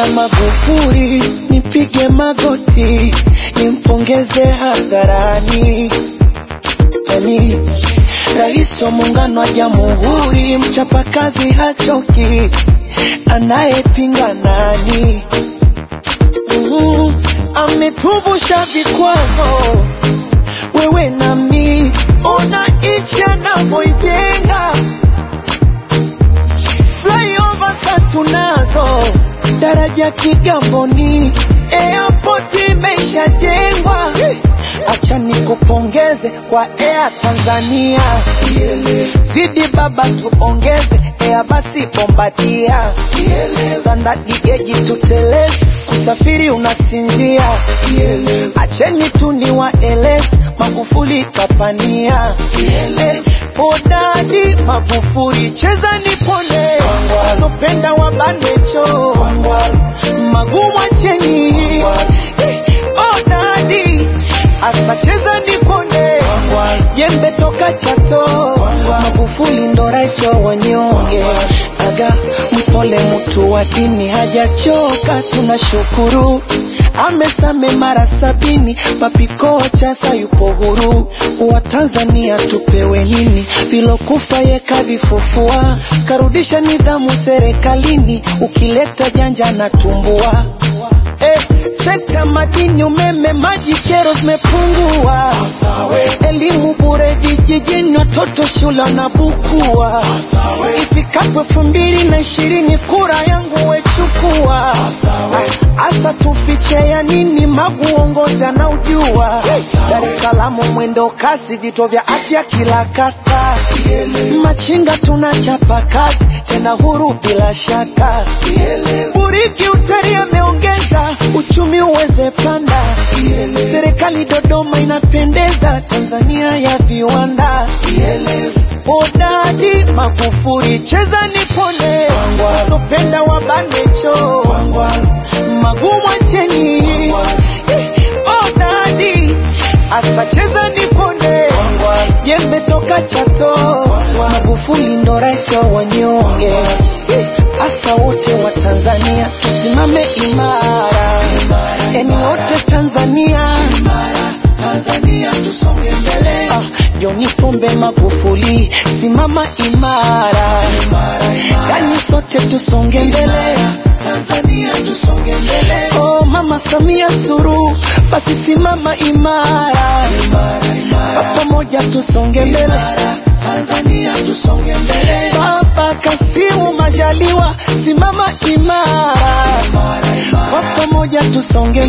na Magufuli, nipige magoti nimpongeze hadharani. Yani rais wa muungano wa jamhuri, mchapakazi hachoki, anayepinga nani? Mm, ametuvusha vikwazo, wewe nami, ona nchi anavyoijenga flyover tunazo, daraja Kigamboni, airport imeshajengwa. Acha nikupongeze kwa Air Tanzania, zidi baba tuongeze Air basi Bombardia, standard geji tuteleze, kusafiri unasinzia. Acheni tu niwaeleze, Magufuli kapania Hodari Magufuli, cheza nipone, wazopenda wabanecho, magumu acheni. Hodari asa cheza nipone, jembe toka Chato, Magufuli ndo rais wa wanyonge. Aga mpole, mtu wa dini hajachoka, tunashukuru amesame mara sabini, papikocha sayupo huru. Wa Tanzania tupewe nini? Vilokufa ye kavifufua, karudisha nidhamu serikalini, ukileta janja na tumbua. Eh, sekta madini, umeme, maji, kero zimepungua. Elimu bure vijijini, watoto shule wanabukua. Ifikapo elfu mbili na ishirini kura yangu wechukua. Asa tufiche ya nini? Magu uongozi anaujua. Dar es Salaam mwendo kasi, vituo vya afya kila kata. Machinga tunachapa kazi tena huru bila shaka. Buriki utari ameongeza uchumi uweze panda. Serikali Dodoma inapendeza, Tanzania ya viwanda. Hodari Magufuli, cheza nipone, wazopenda wabanecho, magumu acheni. Hodari asa cheza nipone, jembe toka Chato, Magufuli ndo rais wa wanyonge. Asa wote wa Tanzania tusimame imara, eni wote Tanzania, Tanzania tusonge mbele. Ah, John Pombe Magufuli, simama imara, yani sote tusonge mbele. Tanzania tusonge mbele. Oh, Mama Samia Suluhu, basi simama imara, kwa pamoja tusonge mbele. Tanzania tusonge mbele. Baba Kasimu Majaliwa, simama imara, kwa pamoja tusonge